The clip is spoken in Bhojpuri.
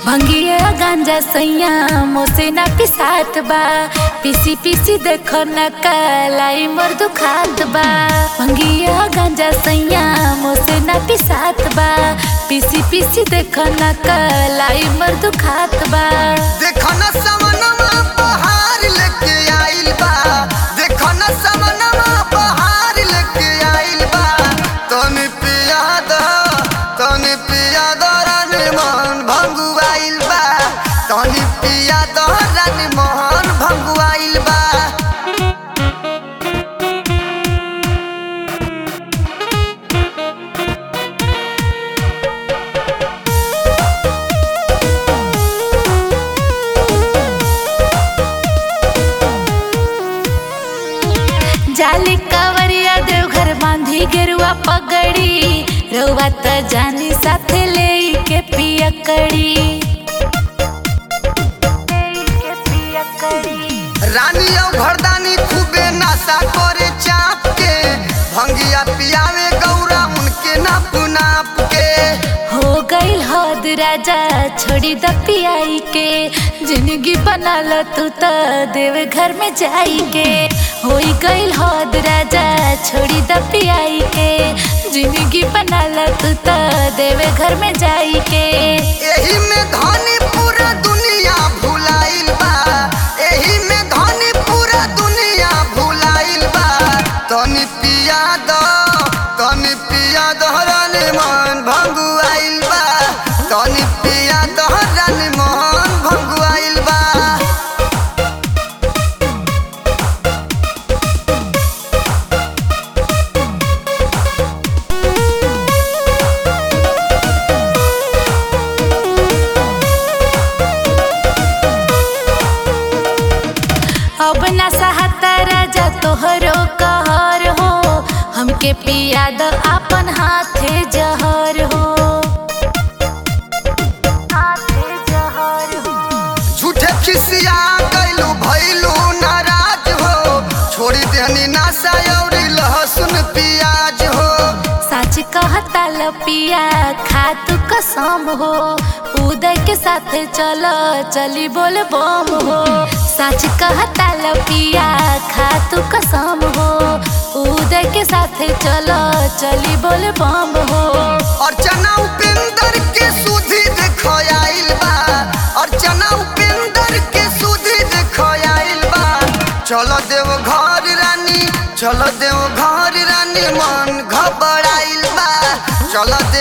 भंगिया गांजा सैया मोसे ना पिसात बा पीसी पीसी देखो न कलाई मोर दुखात बा भंगिया गांजा सैया मोसे ना पिसात बा पीसी पीसी देखो न कलाई मोर दुखात बा देखो न समनमा बहार लेके आइल बा देखो न समनमा बहार लेके आइल बा तनी पिया द तनी पिया द रानी मोहन भंगुआइल बा तनी पिया द रानी मोहन भंगुआइल बा जाली कवरिया देवघर बांधी गेरुआ पगड़ी रउआ त जानी साथे ले के पियकड़ी रानी और घरदानी खूबे नशा करे चाप के भंगिया पियावे गौरा उनके नाप नाप के हो गईल हद राजा छोड़ी द पियाई के जिंदगी बना ल तू त देव घर में जाई के हो गईल हद राजा छोड़ी द पियाई के जिंदगी बना ल तू त देव घर में जाई के एही में धनी पूरा दुनिया भुलाइल बा एही में धनी पूरा दुनिया भुलाइल बा तनी पिया द तनी पिया द रानी मन भंगुआइल बा तनी पिया द रानी मन भंगुआइल बा अब ना सहता राजा तोहरो कहर हो हमके पिया द अपन हाथे जहर हो हाथे जहर हो झूठे खिसिया गइलू भइलू नाराज हो छोड़ी देनी नासा और लहसुन प्याज हो सच कहता ल पिया खा तू कसम हो उदय के साथ चलो चली बोल बम हो सच कहता ल पिया खा तू कसम हो उदय के साथ चलो चली बोल बम हो अर्चना उपेंद्र के सुधी देखो आइल बा अर्चना उपेंद्र के सुधी देखो आइल बा चलो देव घर रानी चलो देव घर रानी मन घबराइल बा चलो देव